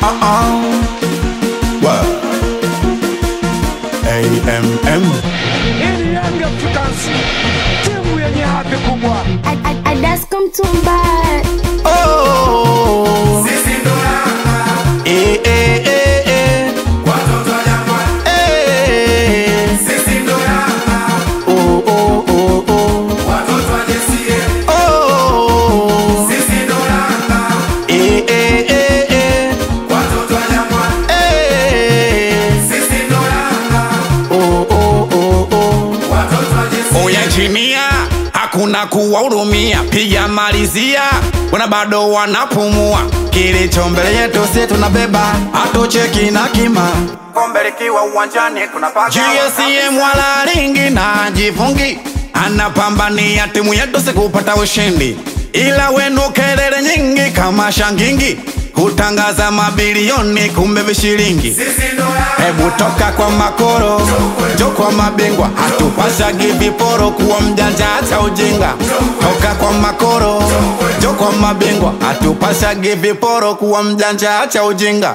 uh-uh. What? AMM. Hii Young Africans, timu yenye hadhi kubwa. Adasko Mtumba Oh. Eh, eh, eh, eh. Eh. Oh, oh, oh, oh. Oh. Eh, eh, eh, eh. Eh. Oh, oh, oh, oh. Oya chinia, hakuna kuwahurumia, piga malizia, wana bado wanapumua. Kilicho mbele yetu si tunabeba, hatucheki na kima. kombe likiwa uwanjani tunapaka GSM wala ringi na jifungi, anapambania timu yetu si kupata ushindi, ila wenu kelele nyingi kama shangingi, hutangaza mabilioni kumbe vishilingi. Hebu toka kwa makoro, jo kwa mabingwa, hatupashagi viporo, kuwa mjanja acha ujinga. Toka kwa makoro, jo kwa mabingwa, hatupashagi viporo, kuwa mjanja acha ujinga.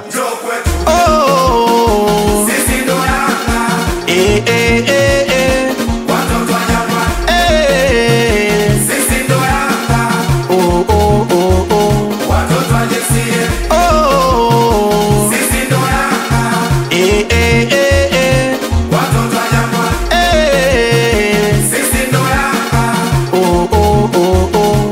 Oh, eh, eh, eh, eh. Eh. Oh, oh, oh, oh. Oh. Eh, eh, eh, eh. Eh. Oh, oh, oh, oh.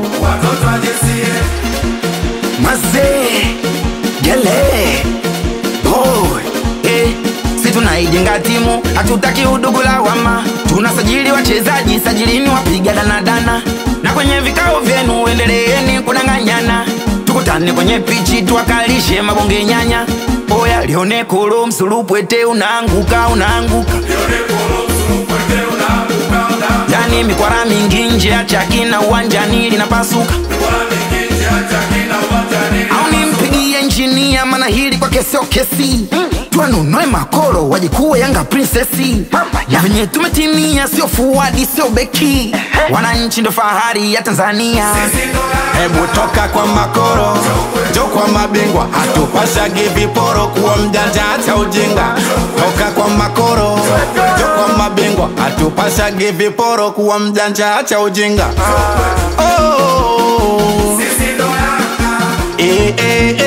Mazee, gele, boy, eh, si tunaijenga timu, hatutaki udugu lawama, tunasajili wachezaji, sajilini wapiga danadana, na kwenye vikao vyenu endeleeni kudanganyana, tukutane kwenye pichi tuwakalishe mabonge nyanya, oya lione kolo msulupwete unaanguka unaanguka yani mikwara mingi nje ya chaki na uwanjani linapasuka au nimpigie injinia mana hili kwake sio kesi tuanunue makoro wajikuwe yanga prinsesi na venye tumetimia sio fuadi sio beki wananchi ndo fahari ya tanzania Hebu toka kwa makoro, jo kwa mabingwa, hatupashagi viporo, kuwa mjanja acha ujinga. Toka kwa makoro, jo kwa mabingwa, hatupashagi viporo, kuwa mjanja acha ujinga. Oh, eh, eh,